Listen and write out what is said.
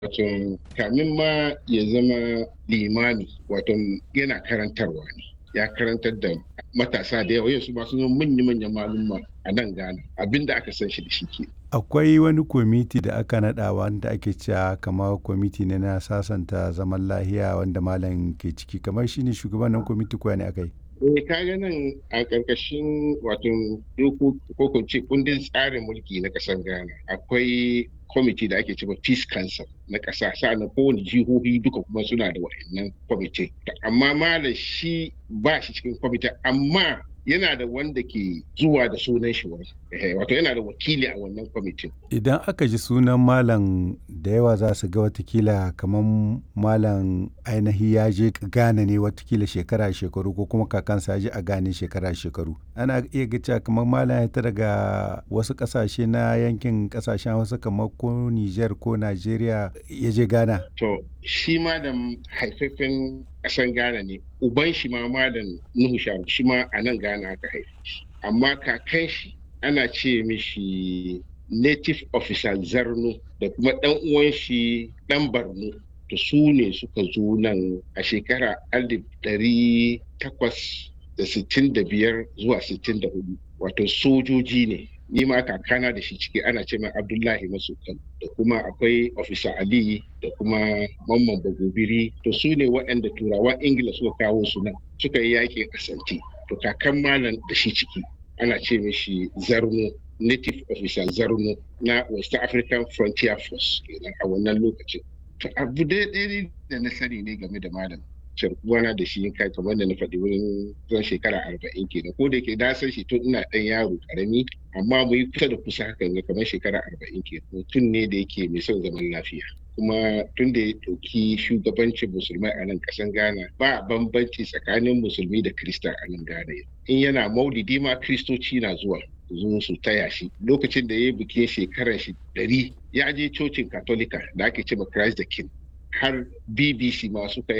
wato kamin ma ya zama limami wato yana karantarwa ne ya karantar da matasa da yawa yanzu masu zama manya-manyan malumma a nan Ghana abinda aka san shi da shi ke. Akwai wani kwamiti da aka naɗa wanda ake cewa kamar kwamiti ne na sasanta zaman lahiya wanda malam ke ciki kamar shi ne shugaban nan kwamiti kuwa ne aka yi. Eh kaga nan a ƙarƙashin wato doko ko kun ce kundin tsarin mulki na ƙasar Ghana akwai kwamiti da ake cewa Peace Council na ƙasa sa'annan kowane jihohi duka kuma suna da wa'annan kwamiti. Amma malam shi ba shi cikin kwamiti amma yana da wanda ke zuwa da sunan shi wani wato yana da wakili a wannan kwamitin. Idan aka ji sunan malam da yawa za su ga watakila kamar malam ainihi ya je Ghana ne watakila shekara shekaru ko kuma kakansa ya je a Ghana shekara shekaru. Ana iya ga cewa kamar malam ya ta daga wasu kasashe na yankin kasashen wasu kamar ko Niger ko Najeriya ya je Ghana. To shi ma da haifafen ƙasan Ghana ne uban shi ma malam Nuhu Sharu shi ma a nan Ghana aka haife shi amma kakan shi ana ce mishi native officer Zarno da kuma ɗan uwan shi ɗan Barno to su ne suka zo nan a shekara alif ɗari takwas da sittin da biyar zuwa sittin da hudu wato sojoji ne ni ma kakana da shi ciki ana ce mai abdullahi masukan da kuma akwai ofisa ali da kuma mamman bagobiri to su ne waɗanda turawan ingila suka kawo su nan suka yi yakin asanti to kakan malam da shi ciki ana ce mishi zarno native officer zarno na west african frontier force kenan a wannan lokacin to abu daidai da na sani ne game da malam sharkuwana da shi kai kamar da na faɗi wurin zan shekara arba'in kenan ko da yake na san shi tun ina ɗan yaro karami amma mu yi kusa da kusa hakan ga kamar shekara arba'in kenan mutum ne da yake mai son zaman lafiya kuma tun da ya ɗauki shugabancin musulmai a nan ƙasan ghana ba bambanci tsakanin musulmi da krista a nan ghana in yana maulidi ma kristoci na zuwa zo su taya shi lokacin da ya yi bikin shekarar shi ɗari ya je cocin katolika da ake cewa christ the king har bbc ma suka yi